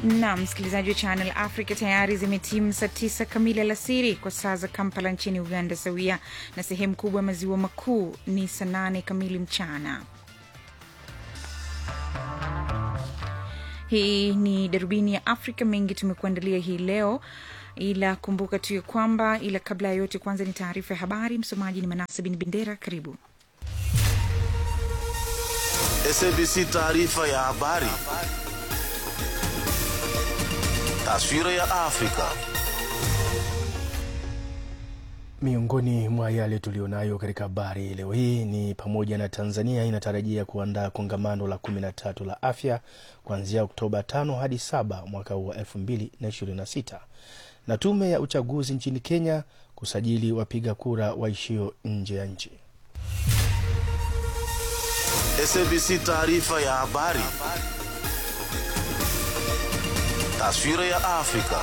na msikilizaji wa Channel Africa, tayari zimetimu saa tisa kamili alasiri kwa saa za Kampala nchini Uganda, sawia na sehemu kubwa ya maziwa makuu ni saa nane kamili mchana. Hii ni darubini ya Afrika. Mengi tumekuandalia hii leo, ila kumbuka tu ya kwamba, ila kabla ya yote, kwanza ni taarifa ya habari. Msomaji ni Manasa bin Bendera. Karibu. SABC taarifa ya habari. Taswira ya Afrika. Miongoni mwa yale tulionayo katika habari leo hii ni pamoja na Tanzania inatarajia kuandaa kongamano la 13 la afya kuanzia Oktoba 5 hadi 7 mwaka huu wa 2026 na tume ya uchaguzi nchini Kenya kusajili wapiga kura waishio nje ya nchi. SABC taarifa ya habari. Taswira ya Afrika.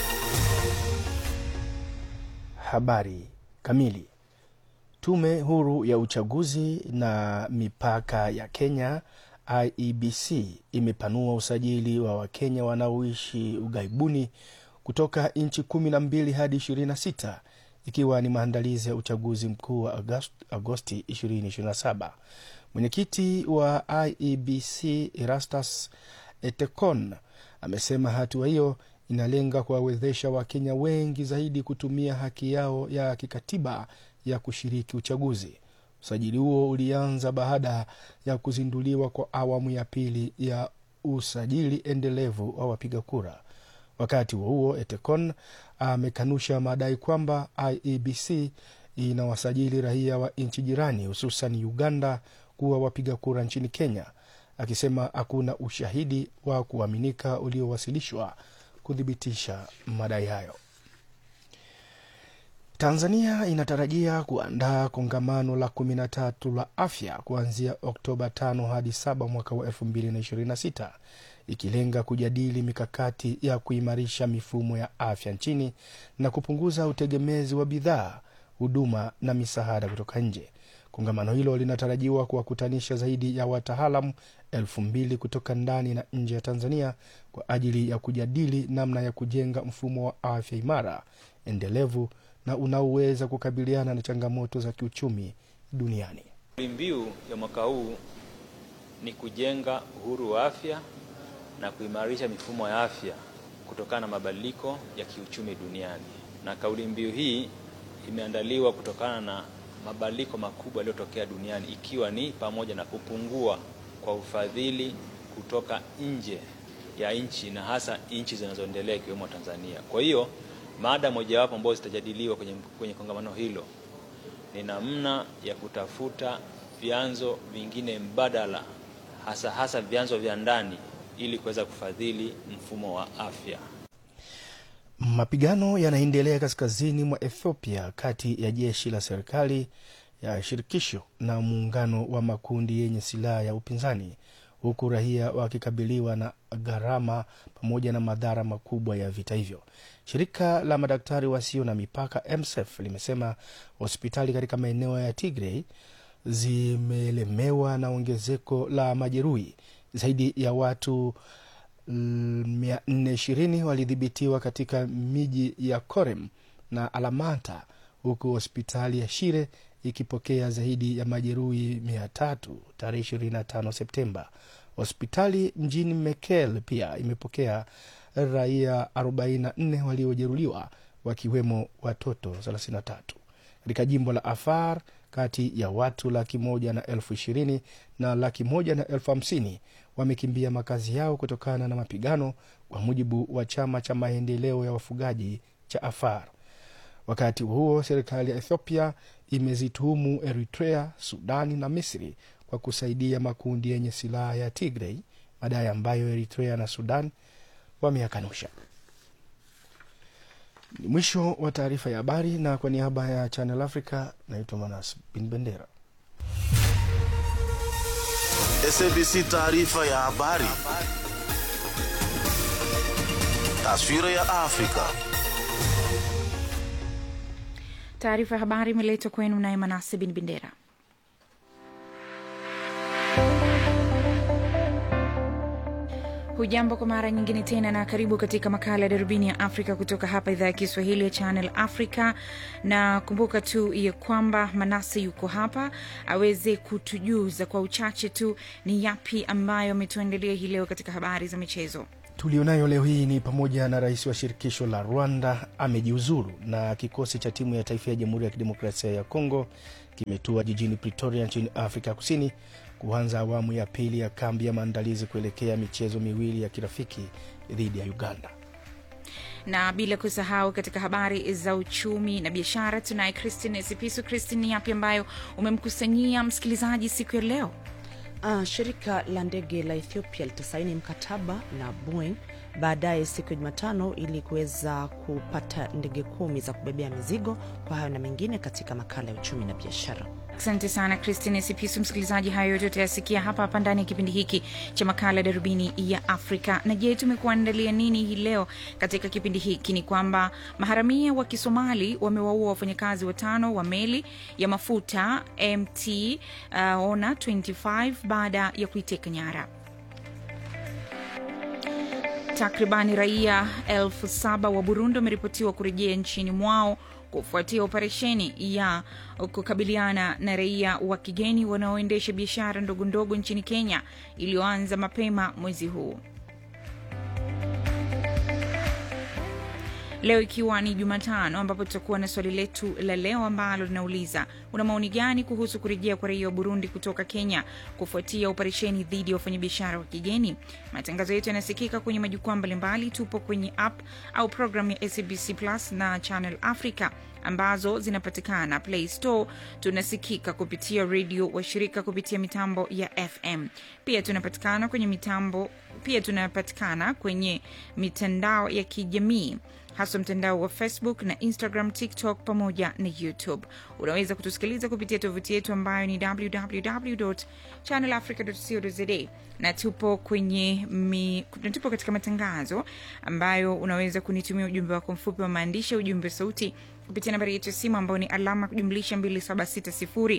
Habari kamili. Tume huru ya uchaguzi na mipaka ya Kenya IEBC imepanua usajili wa Wakenya wanaoishi ughaibuni kutoka nchi kumi na mbili hadi ishirini na sita ikiwa ni maandalizi ya uchaguzi mkuu wa Agosti, Agosti 2027. Mwenyekiti wa IEBC Erastus Etekon amesema hatua hiyo inalenga kuwawezesha Wakenya wengi zaidi kutumia haki yao ya kikatiba ya kushiriki uchaguzi. Usajili huo ulianza baada ya kuzinduliwa kwa awamu ya pili ya usajili endelevu wa wapiga kura. Wakati huo huo, Etekon amekanusha madai kwamba IEBC inawasajili raia wa nchi jirani hususan Uganda kuwa wapiga kura nchini Kenya, akisema hakuna ushahidi wa kuaminika uliowasilishwa kuthibitisha madai hayo. Tanzania inatarajia kuandaa kongamano la kumi na tatu la afya kuanzia Oktoba 5 hadi 7 mwaka wa 2026 ikilenga kujadili mikakati ya kuimarisha mifumo ya afya nchini na kupunguza utegemezi wa bidhaa, huduma na misaada kutoka nje. Kongamano hilo linatarajiwa kuwakutanisha zaidi ya wataalamu elfu mbili kutoka ndani na nje ya Tanzania kwa ajili ya kujadili namna ya kujenga mfumo wa afya imara, endelevu na unaoweza kukabiliana na changamoto za kiuchumi duniani. Kauli mbiu ya mwaka huu ni kujenga uhuru wa afya na kuimarisha mifumo ya afya kutokana na mabadiliko ya kiuchumi duniani, na kauli mbiu hii imeandaliwa kutokana na mabadiliko makubwa yaliyotokea duniani ikiwa ni pamoja na kupungua kwa ufadhili kutoka nje ya nchi na hasa nchi zinazoendelea ikiwemo Tanzania. Kwa hiyo mada mojawapo ambayo zitajadiliwa kwenye, kwenye kongamano hilo ni namna ya kutafuta vyanzo vingine mbadala hasa hasa vyanzo vya ndani ili kuweza kufadhili mfumo wa afya. Mapigano yanaendelea kaskazini mwa Ethiopia kati ya jeshi la serikali ya shirikisho na muungano wa makundi yenye silaha ya upinzani, huku raia wakikabiliwa na gharama pamoja na madhara makubwa ya vita hivyo. Shirika la madaktari wasio na mipaka MSF limesema hospitali katika maeneo ya Tigray zimelemewa na ongezeko la majeruhi. Zaidi ya watu 420 walidhibitiwa katika miji ya Korem na Alamanta, huku hospitali ya Shire ikipokea zaidi ya majeruhi 300 tarehe 25 Septemba. Hospitali mjini Mekelle pia imepokea raia 44 waliojeruhiwa wakiwemo watoto 33. Katika jimbo la Afar, kati ya watu laki moja na elfu ishirini na laki moja na elfu hamsini wamekimbia makazi yao kutokana na mapigano, kwa mujibu wa chama cha maendeleo ya wafugaji cha Afar. Wakati huo serikali ya Ethiopia imezituhumu Eritrea, Sudani na Misri kwa kusaidia makundi yenye silaha ya Tigray, madai ambayo Eritrea na Sudan wameyakanusha. Ni mwisho wa taarifa ya habari, na kwa niaba ya Channel Africa naitwa Manas Bin Bendera. SABC taarifa ya habari. Taswira ya Afrika. Taarifa ya habari imeletwa kwenu naye Manase Bin Bendera. hujambo kwa mara nyingine tena na karibu katika makala ya darubini ya afrika kutoka hapa idhaa ya kiswahili ya channel africa na kumbuka tu ya kwamba manase yuko hapa aweze kutujuza kwa uchache tu ni yapi ambayo ametuandalia hii leo katika habari za michezo tulionayo leo hii ni pamoja na rais wa shirikisho la rwanda amejiuzuru na kikosi cha timu ya taifa ya jamhuri ya kidemokrasia ya kongo kimetua jijini pretoria nchini afrika kusini kuanza awamu ya pili ya kambi ya maandalizi kuelekea michezo miwili ya kirafiki dhidi ya uganda na bila kusahau katika habari za uchumi na biashara tunaye christine sipisu christine ni yapi ambayo umemkusanyia msikilizaji siku ya leo Uh, shirika la ndege la Ethiopia litasaini mkataba na Boeing baadaye siku ya Jumatano ili kuweza kupata ndege kumi za kubebea mizigo. Kwa hayo na mengine katika makala ya uchumi na biashara. asante sana christine sipisu msikilizaji hayo yote utayasikia hapa hapa ndani ya kipindi hiki cha makala ya darubini ya afrika na je tumekuandalia nini hii leo katika kipindi hiki ni kwamba maharamia wa kisomali wamewaua wafanyakazi watano wa meli ya mafuta mt uh, ona 25 baada ya kuiteka nyara takribani raia elfu saba wa burundi wameripotiwa kurejea nchini mwao kufuatia operesheni ya kukabiliana na raia wa kigeni wanaoendesha biashara ndogo ndogo nchini kenya iliyoanza mapema mwezi huu leo ikiwa ni jumatano ambapo tutakuwa na swali letu la leo ambalo linauliza una maoni gani kuhusu kurejea kwa raia wa burundi kutoka kenya kufuatia operesheni dhidi ya wafanyabiashara wa kigeni matangazo yetu yanasikika kwenye majukwaa mbalimbali tupo kwenye app au programu ya sabc plus na channel africa ambazo zinapatikana play store tunasikika kupitia redio washirika kupitia mitambo ya fm pia tunapatikana kwenye mitambo pia tunapatikana kwenye mitandao ya kijamii haswa mtandao wa facebook na instagram tiktok pamoja na youtube unaweza kutusikiliza kupitia tovuti yetu ambayo ni www channelafrica.co.za na tupo kwenye mi, na tupo katika matangazo ambayo unaweza kunitumia ujumbe wako mfupi wa maandishi ujumbe wa sauti kupitia nambari yetu ya simu ambayo ni alama kujumlisha 2760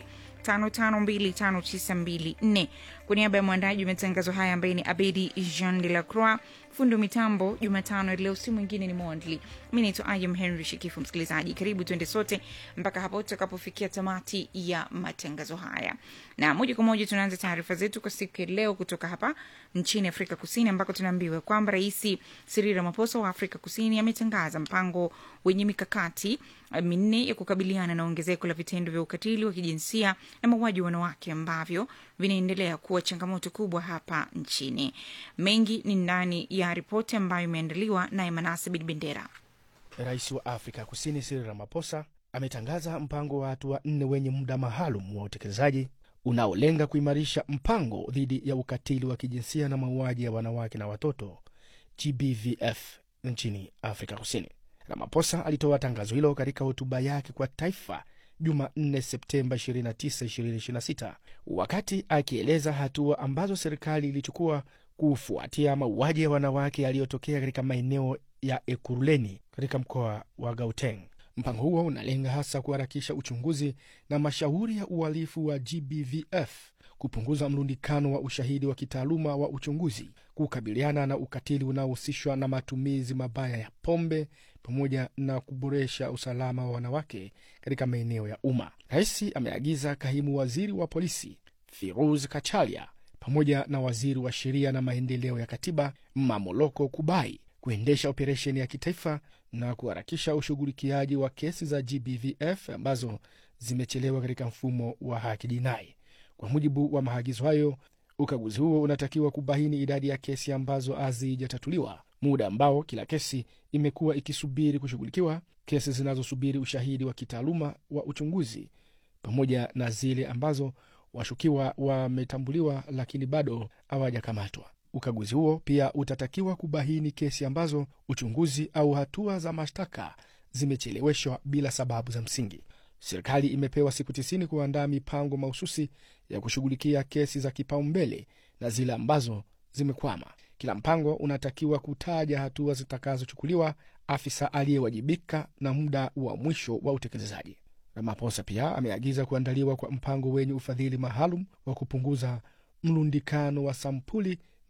552594 kwa niaba ya mwandaji wa matangazo haya ambaye ni abedi jean de la croix fundo mitambo jumatano leo si mwingine ni mondli mi naitwa ayam henry shikifu msikilizaji karibu tuende sote mpaka hapo tutakapofikia tamati ya matangazo haya na moja kwa moja tunaanza taarifa zetu kwa siku ya leo kutoka hapa nchini afrika kusini ambako tunaambiwa kwamba rais siril ramaposa wa afrika kusini ametangaza mpango wenye mikakati minne ya kukabiliana na ongezeko la vitendo vya ukatili wa kijinsia na mauaji wa wanawake ambavyo vinaendelea kuwa changamoto kubwa hapa nchini mengi ni ndani ya ripoti ambayo imeandaliwa naye manase bidbendera rais wa afrika kusini siri ramaposa ametangaza mpango wa hatua nne wenye muda maalum wa utekelezaji unaolenga kuimarisha mpango dhidi ya ukatili wa kijinsia na mauaji ya wanawake na watoto gbvf nchini afrika kusini ramaposa alitoa tangazo hilo katika hotuba yake kwa taifa jumanne septemba 29 2026 wakati akieleza hatua ambazo serikali ilichukua kufuatia mauaji ya wanawake yaliyotokea katika maeneo ya ekuruleni katika mkoa wa gauteng mpango huo unalenga hasa kuharakisha uchunguzi na mashauri ya uhalifu wa gbvf kupunguza mrundikano wa ushahidi wa kitaaluma wa uchunguzi kukabiliana na ukatili unaohusishwa na matumizi mabaya ya pombe pamoja na kuboresha usalama wa wanawake katika maeneo ya umma rais ameagiza kaimu waziri wa polisi firuz kachalia pamoja na waziri wa sheria na maendeleo ya katiba mamoloko kubai kuendesha operesheni ya kitaifa na kuharakisha ushughulikiaji wa kesi za gbvf ambazo zimechelewa katika mfumo wa haki jinai kwa mujibu wa maagizo hayo ukaguzi huo unatakiwa kubaini idadi ya kesi ambazo hazijatatuliwa muda ambao kila kesi imekuwa ikisubiri kushughulikiwa kesi zinazosubiri ushahidi wa kitaaluma wa uchunguzi pamoja na zile ambazo washukiwa wametambuliwa lakini bado hawajakamatwa ukaguzi huo pia utatakiwa kubaini kesi ambazo uchunguzi au hatua za mashtaka zimecheleweshwa bila sababu za msingi serikali imepewa siku tisini kuandaa mipango mahususi ya kushughulikia kesi za kipaumbele na zile ambazo zimekwama kila mpango unatakiwa kutaja hatua zitakazochukuliwa afisa aliyewajibika na muda wa mwisho wa utekelezaji ramaposa pia ameagiza kuandaliwa kwa mpango wenye ufadhili maalum wa kupunguza mlundikano wa sampuli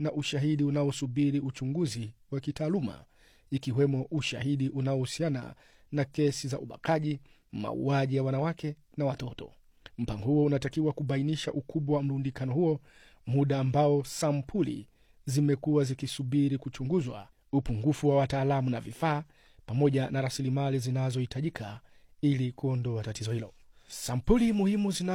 na ushahidi unaosubiri uchunguzi wa kitaaluma, ikiwemo ushahidi unaohusiana na kesi za ubakaji, mauaji ya wanawake na watoto. Mpango huo unatakiwa kubainisha ukubwa wa mrundikano huo, muda ambao sampuli zimekuwa zikisubiri kuchunguzwa, upungufu wa wataalamu na vifaa, pamoja na rasilimali zinazohitajika ili kuondoa tatizo hilo. Sampuli muhimu zina